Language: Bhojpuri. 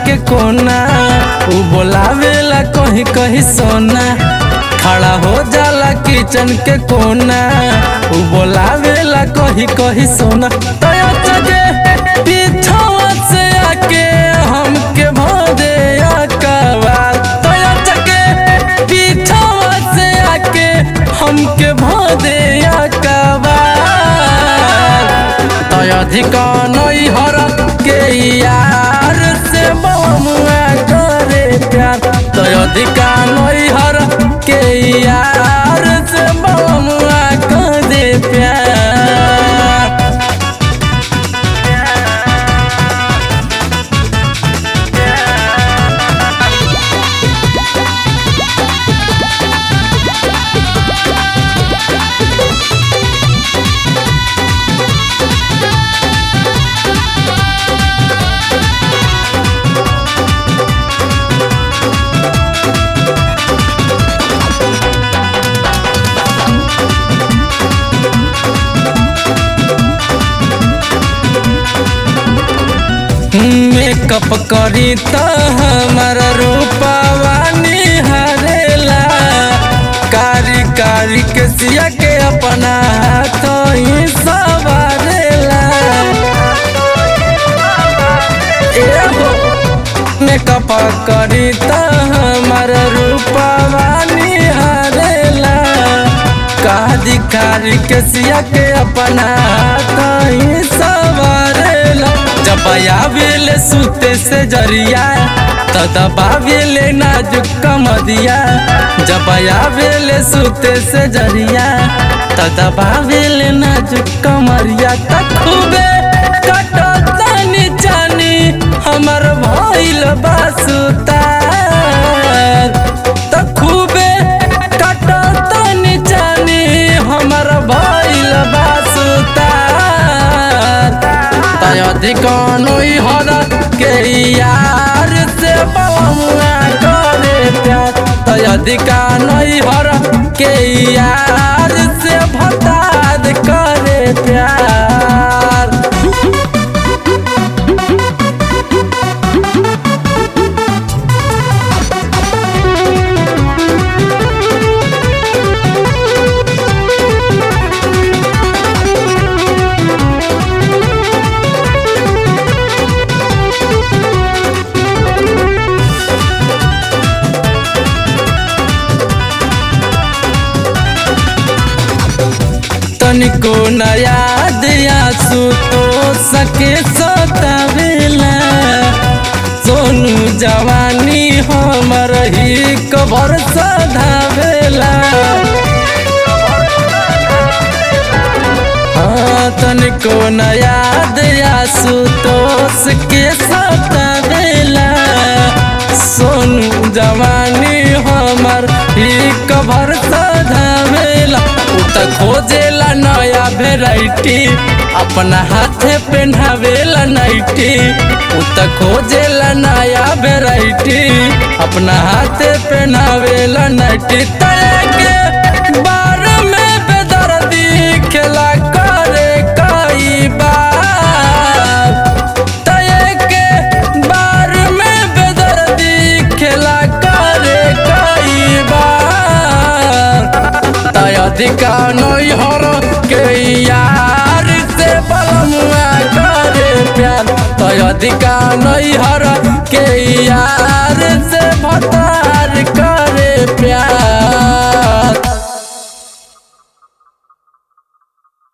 के कोना उ बोलावेला कहीं कहीं सोना खड़ा हो जाला किचन के कोना उ बोलावेला कहीं कहीं सोना तया जगे पीछवा से आके हमके भोदे अकवाल तया जगे पीछवा से आके हमके भोदे अकवाल तय अधिका नई हर के यार से बमुआ करे प्यार तय अधिका नई हर के यार से बमुआ करे प्यार मेकअप करी त हमार रूपवा निहारेला कारी कारी के सिया के अपना हाथ ही सवारेला एहो मेकअप करी त हमार रूपवा निहारेला कादी कारी के सिया के अपना हाथ ही सवारेला जब आवेले सुते से जरिया त दबावेले नाजुक कमदिया जब आवेले सुते से जरिया त दबावेले नाजुक कमरिया त खूबे कटतनी जानी हमर भइल बासुता त खूबे कटतनी जानी हमर भइल बासुता तय अधिकानोई हर के यार से बमुआ करे प्यार तय अधिकानोई हर के यार से भताद करे प्यार तनिको न याद आंसू तो सके सतावेला सोनू जवानी हमर ही कबर सधावेला हाँ तनिको न याद आंसू तो सके सतावेला सोनू जवानी हमर ही कबर सधावेला उ त खोजेला नया वेराइटी अपना हाथे पहनावेला नाइटी उ त खोजेला नया वेराइटी अपना हाथे पहनावेला नाइटी तले के बार में बेदर्दी खेला करे कई बार तय के बार में बेदर्दी खेला करे कई बार तय अधिका नई हर के यार से बलमुआ करे प्यार तय अधिका नई हर के यार से भतार करे